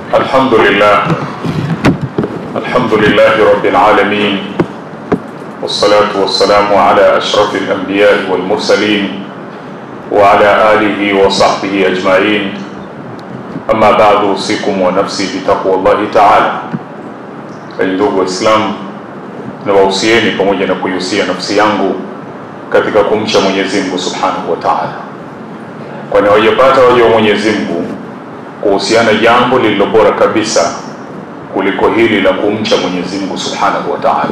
الحمد لله الحمد لله رب العالمين والصلاة والسلام على أشرف الأنبياء والمرسلين وعلى آله وصحبه أجمعين أما بعد أوصيكم ونفسي بتقوى الله تعالى ndugu Waislamu, nawausieni pamoja na kuihusia nafsi yangu katika kumcha Mwenyezi Mungu Subhanahu wa Ta'ala, kwani hawajapata waja wa Mwenyezi Mungu kuhusiana jambo lililo bora kabisa kuliko hili la kumcha Mwenyezi Mungu Subhanahu wa Ta'ala.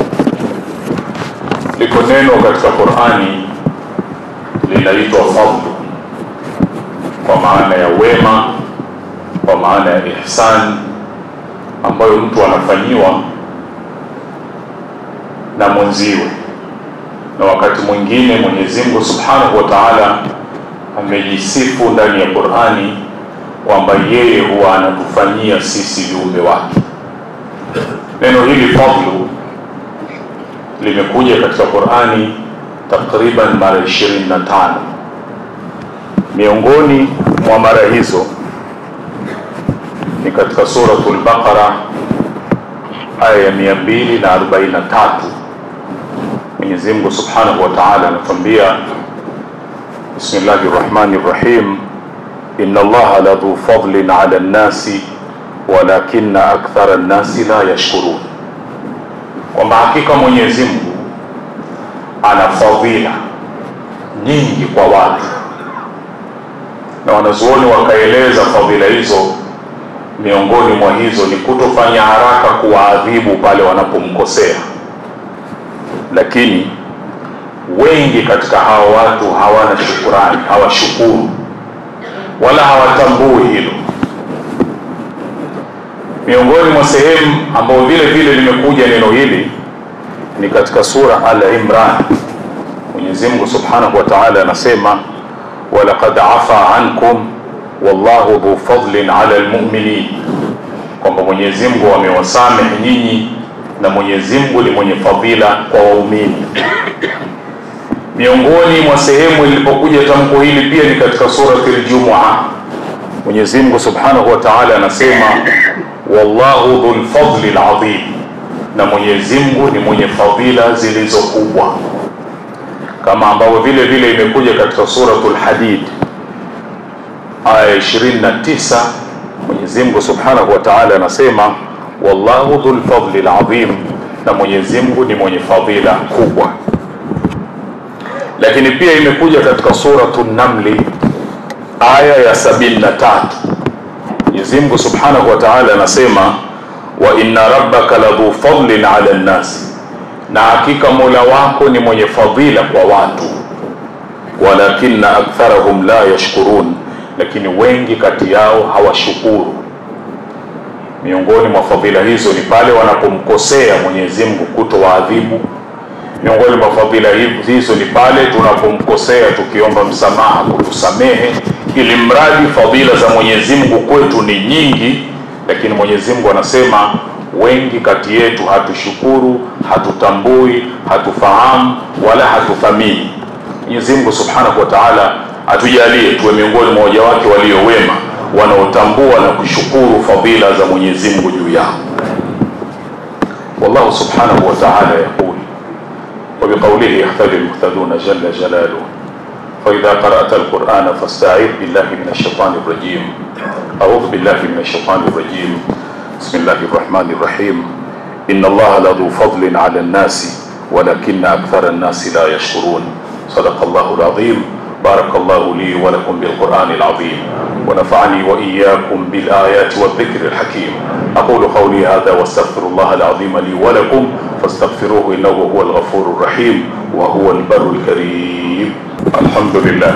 Liko neno katika Qur'ani linaitwa fadlu, kwa maana ya wema, kwa maana ya ihsan ambayo mtu anafanyiwa na mwenziwe, na wakati mwingine Mwenyezi Mungu Subhanahu wa Ta'ala amejisifu ndani ya Qur'ani kwamba yeye huwa anatufanyia sisi viumbe wake. Neno hili fadlu limekuja katika Qur'ani takriban mara 25. Miongoni mwa mara hizo ni katika suratul Baqara aya ya 243. Mwenyezi Mungu Subhanahu wa Ta'ala anatuambia Bismillahir Rahmanir Rahim Inna Allaha ladhu fadlin 'ala an-nasi walakinna akthara an-nasi la yashkurun, kwamba hakika Mwenyezi Mungu ana fadhila nyingi kwa watu, na wanazuoni wakaeleza fadhila hizo miongoni mwa hizo ni kutofanya haraka kuwaadhibu pale wanapomkosea, lakini wengi katika hao watu hawana shukurani, hawashukuru wala hawatambui hilo. Miongoni mwa sehemu ambayo vile vile limekuja neno hili ni katika sura Al-Imran. Mwenyezi Mungu Subhanahu wa Ta'ala anasema walaqad afa ankum wallahu dhu fadlin ala almu'minin, kwamba Mwenyezi Mungu amewasamehe nyinyi na Mwenyezi Mungu ni mwenye fadhila kwa waumini. Miongoni mwa sehemu ilipokuja tamko hili pia ni katika surati al-Jumu'a. Mwenyezi Mungu Subhanahu wa Ta'ala anasema wallahu dhul fadli al-azim, na Mwenyezi Mungu ni mwenye fadhila zilizokubwa, kama ambavyo vile vile imekuja katika suratul Hadid aya 29 Mwenyezi Mungu Subhanahu wa Ta'ala anasema wallahu dhul fadli alazim, na Mwenyezi Mungu ni mwenye fadhila kubwa. Lakini pia imekuja katika suratu Namli aya ya 73 Mwenyezi Mungu Subhanahu wa Ta'ala anasema wa inna rabbaka ladhu fadlin ala nnas, na hakika Mola wako ni mwenye fadhila kwa watu, walakinna aktharahum la yashkurun lakini wengi kati yao hawashukuru. Miongoni mwa fadhila hizo ni pale wanapomkosea Mwenyezi Mungu kutowaadhibu. Miongoni mwa fadhila hizo ni pale tunapomkosea tukiomba msamaha kutusamehe, ili mradi fadhila za Mwenyezi Mungu kwetu ni nyingi, lakini Mwenyezi Mungu anasema wengi kati yetu hatushukuru, hatutambui, hatufahamu wala hatuthamini. Mwenyezi Mungu Subhanahu wa Ta'ala atujalie tuwe miongoni mwa waja wake walio wema wanaotambua na kushukuru fadhila za Mwenyezi Mungu juu yao. Wallahu subhanahu wa ta'ala yaqul wa biqawlihi yahtadi almuhtaduna jalla jalaluhu فإذا قرأت القرآن فاستعذ بالله من الشيطان الرجيم أعوذ بالله من الشيطان الرجيم بسم الله الرحمن الرحيم إن الله لذو فضل على الناس ولكن أكثر الناس لا يشكرون صدق الله العظيم بارك الله لي ولكم بالقرآن العظيم ونفعني وإياكم بالآيات والذكر الحكيم أقول قولي هذا واستغفر الله العظيم لي ولكم فاستغفروه إنه هو الغفور الرحيم وهو البر الكريم الحمد لله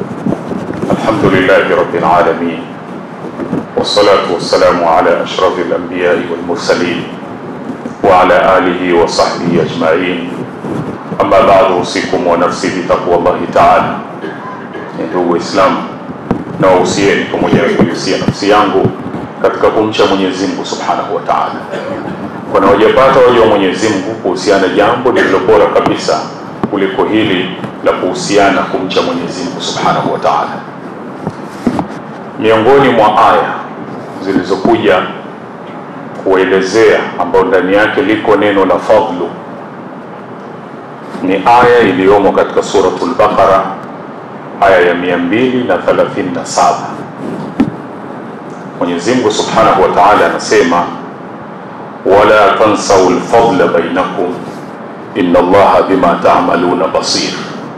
الحمد لله رب العالمين والصلاة والسلام على أشرف الأنبياء والمرسلين وعلى آله وصحبه أجمعين أما بعد أوصيكم ونفسي بتقوى الله تعالى ndugu Waislamu, na wahusieni pamoja na kuihusia nafsi yangu katika kumcha Mwenyezi Mungu Subhanahu wa Ta'ala, kwani wajapata waja wa Mwenyezi Mungu kuhusiana jambo lililo bora kabisa kuliko hili la kuhusiana kumcha Mwenyezi Mungu Subhanahu wa Ta'ala. Miongoni mwa aya zilizokuja kuelezea ambayo ndani yake liko neno la fadlu ni aya iliyomo katika suratul Baqara aya ya 237. Mwenyezi Mungu Subhanahu wa Ta'ala anasema wala tansau lfadla bainakum inna Allaha bima ta'maluna basir,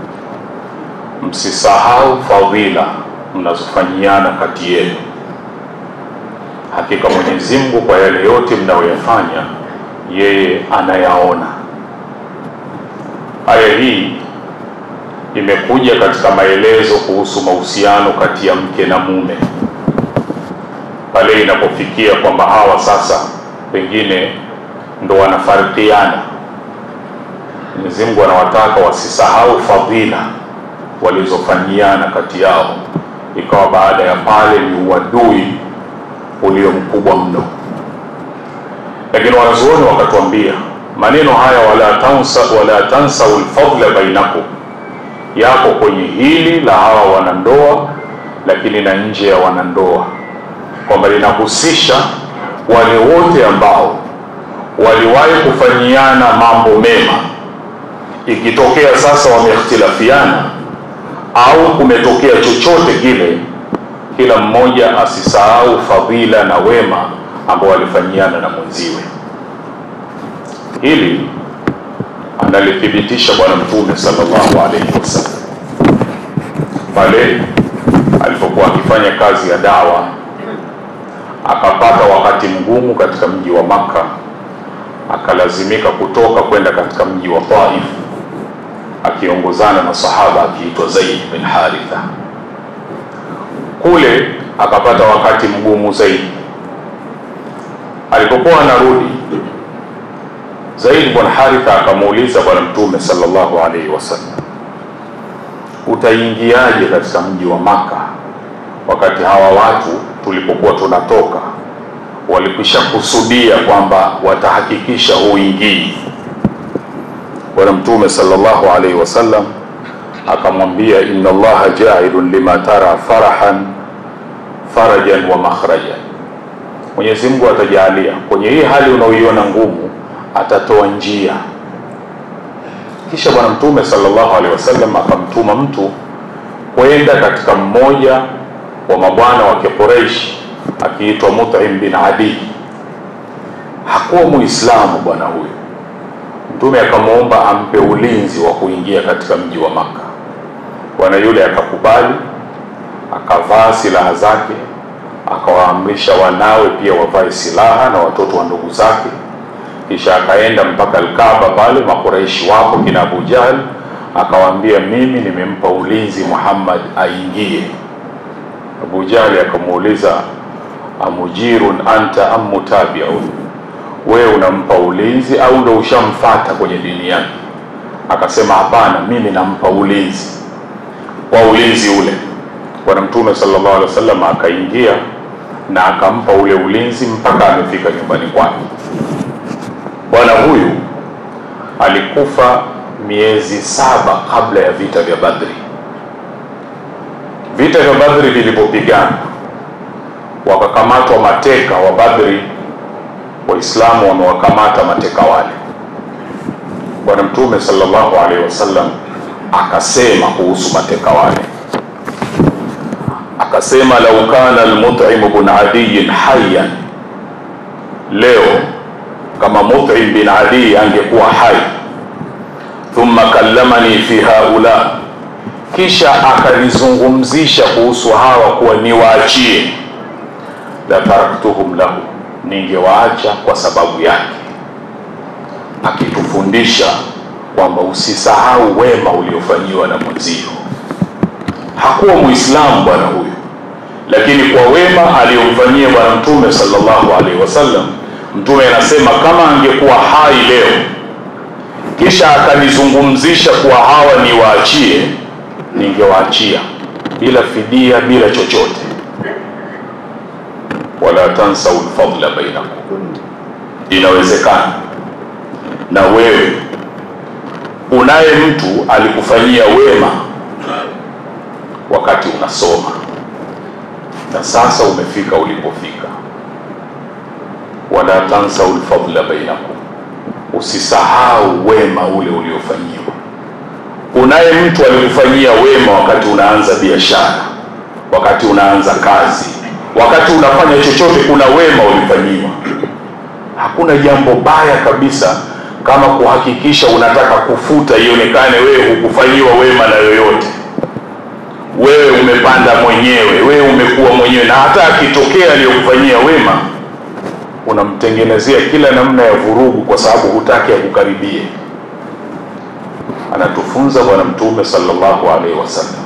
msisahau fadhila mnazofanyiana kati yenu, hakika Mwenyezi Mungu kwa yale yote mnayoyafanya yeye anayaona. Aya hii imekuja katika maelezo kuhusu mahusiano kati ya mke na mume, pale inapofikia kwamba hawa sasa pengine ndo wanafarikiana. Mwenyezi Mungu anawataka wasisahau fadhila walizofanyiana kati yao, ikawa baada ya pale ni uadui ulio mkubwa mno. Lakini wanazuoni wakatuambia maneno haya wala tansa wala tansau lfadla bainakum yako kwenye hili la hawa wanandoa, lakini na nje ya wanandoa, kwamba linahusisha wale wote ambao waliwahi kufanyiana mambo mema, ikitokea sasa wamehtilafiana au kumetokea chochote kile, kila mmoja asisahau fadhila na wema ambao walifanyiana na mwenziwe. Hili analithibitisha Bwana Mtume sallallahu alaihi wasallam pale alipokuwa akifanya kazi ya dawa, akapata wakati mgumu katika mji wa Makka, akalazimika kutoka kwenda katika mji wa Taif akiongozana na sahaba akiitwa Zaid bin Haritha. Kule akapata wakati mgumu zaidi. Alipokuwa anarudi Zaid bin Haritha akamuuliza Bwana Mtume sallallahu alaihi wasallam, utaingiaje katika mji wa Maka wakati hawa watu tulipokuwa tunatoka walikwisha kusudia kwamba watahakikisha huingii? Bwana Mtume sallallahu alaihi wasallam akamwambia, inna Allaha jailun lima tara farahan farajan wa makhrajan, Mwenyezi Mungu atajalia kwenye hii hali unaoiona ngumu atatoa njia. Kisha Bwana Mtume sallallahu alaihi wasallam akamtuma mtu kwenda katika mmoja wa mabwana wa Quraysh akiitwa Mut'im bin Adi. Hakuwa Muislamu bwana huyu. Mtume akamwomba ampe ulinzi wa kuingia katika mji wa Maka. Bwana yule akakubali, akavaa silaha zake, akawaamrisha wanawe pia wavae silaha na watoto wa ndugu zake kisha akaenda mpaka Alkaaba pale, makuraishi wapo kina Abu Jahl, akawaambia mimi nimempa ulinzi Muhammad aingie. Abu Jahl akamuuliza amujirun anta am mutabiun, wewe unampa ulinzi au ndo ushamfata kwenye dini yake? Akasema hapana, mimi nampa ulinzi. Kwa ulinzi ule, Bwana Mtume sallallahu alaihi wasallam akaingia na akampa ule ulinzi mpaka amefika nyumbani kwake. Bwana huyu alikufa miezi saba kabla ya vita vya Badri. Vita vya Badri vilivyopigana, wakakamatwa mateka wa Badri. Waislamu wamewakamata mateka wale. Bwana Mtume sallallahu alaihi wasallam akasema kuhusu mateka wale, akasema lau kana al-Mut'im ibn Adiy hayyan leo kama Mut'im bin Adi angekuwa hai, thumma kallamani fi haula, kisha akanizungumzisha kuhusu hawa kuwa niwaachie, la taraktuhum lahu, ningewaacha kwa sababu yake, akitufundisha kwamba usisahau wema uliofanyiwa na mwenzio. Hakuwa Muislamu bwana huyu, lakini kwa wema aliyomfanyia Bwana Mtume sallallahu alaihi wasallam Mtume anasema kama angekuwa hai leo, kisha akanizungumzisha kuwa hawa niwaachie, ningewaachia bila fidia, bila chochote. Wala tansau lfadla bainakum, inawezekana na wewe unaye mtu alikufanyia wema wakati unasoma na sasa umefika ulipofika wala tansau lfadla bainakum, usisahau wema ule uliofanyiwa. Unaye mtu alikufanyia wema wakati unaanza biashara, wakati unaanza kazi, wakati unafanya chochote, kuna wema ulifanyiwa. Hakuna jambo baya kabisa kama kuhakikisha unataka kufuta ionekane wewe hukufanyiwa wema na yoyote. Wewe umepanda mwenyewe, wewe umekuwa mwenyewe, na hata akitokea aliyokufanyia wema unamtengenezea kila namna ya vurugu, kwa sababu hutaki akukaribie. Anatufunza Bwana Mtume sallallahu alaihi wasallam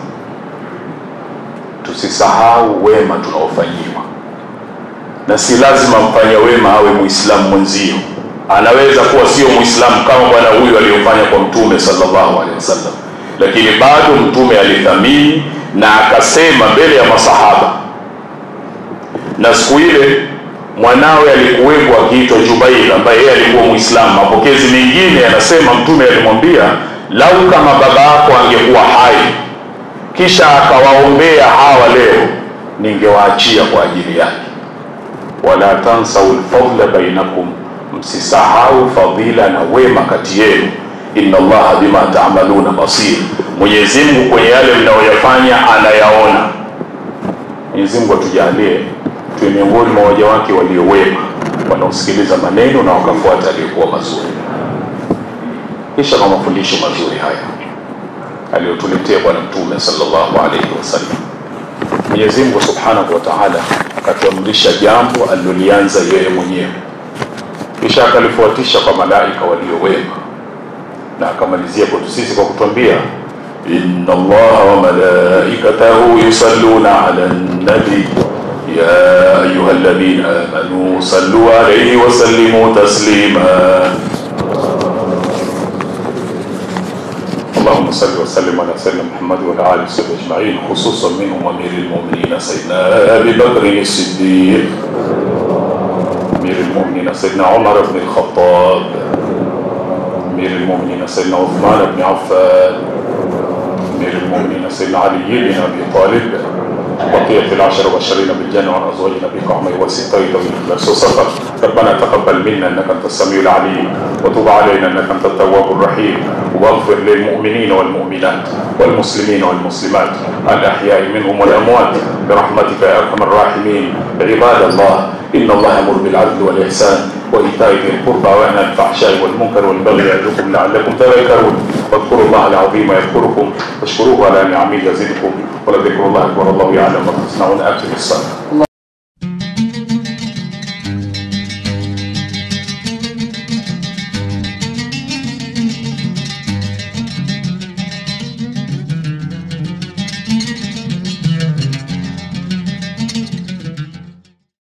tusisahau wema tunaofanyiwa, na si lazima mfanya wema awe muislamu mwenzio. Anaweza kuwa sio muislamu kama bwana huyu aliyofanya kwa Mtume sallallahu alaihi wasallam, lakini bado Mtume alithamini na akasema mbele ya masahaba. Na siku ile mwanawe alikuwepo akiitwa Jubair, ambaye yeye alikuwa muislamu. Mapokezi mengine yanasema Mtume alimwambia lau kama baba yako angekuwa hai kisha akawaombea hawa leo, ningewaachia kwa ajili yake. Wala tansau lfadla bainakum, msisahau fadhila na wema kati yenu. Inna Allaha bima taamaluna basir, Mwenyezi Mungu kwenye yale mnayoyafanya anayaona. Mwenyezi Mungu atujalie tuwe miongoni mwa waja wake walio wema, wanaosikiliza maneno na wakafuata aliyokuwa mazuri. Kisha kwa mafundisho mazuri haya aliyotuletea Bwana Mtume sallallahu alaihi wasallam, Mwenyezi Mungu subhanahu wa taala akatuamrisha jambo alilolianza yeye mwenyewe, kisha akalifuatisha kwa malaika walio wema, na akamalizia kwetu sisi kwa kutuambia inna Allaha wa malaikatahu yusalluna ala nabi ya ayuha alladhina amanu sallu alayhi wa sallimu taslima اللهم صل وسلم على سيدنا محمد وعلى اله وصحبه اجمعين خصوصا منهم امير المؤمنين سيدنا ابي بكر الصديق امير المؤمنين سيدنا عمر بن الخطاب امير المؤمنين سيدنا عثمان بن عفان امير المؤمنين سيدنا علي بن ابي طالب بقية العشر والعشرين بالجنة وعن أزواج نبيك عمر وستين بالإخلاص وصفر ربنا تقبل منا إنك أنت السميع العليم وتب علينا إنك أنت التواب الرحيم واغفر للمؤمنين والمؤمنات والمسلمين والمسلمات الأحياء منهم والأموات برحمتك يا أرحم الراحمين عباد الله إن الله يأمر بالعدل والإحسان وإيتاء ذي القربى وينهى عن الفحشاء والمنكر والبغي يعظكم لعلكم تذكرون واذكروا الله العظيم يذكركم واشكروه على نعمه يزدكم ولذكر الله أكبر الله يعلم ما تصنعون أكل الصلاة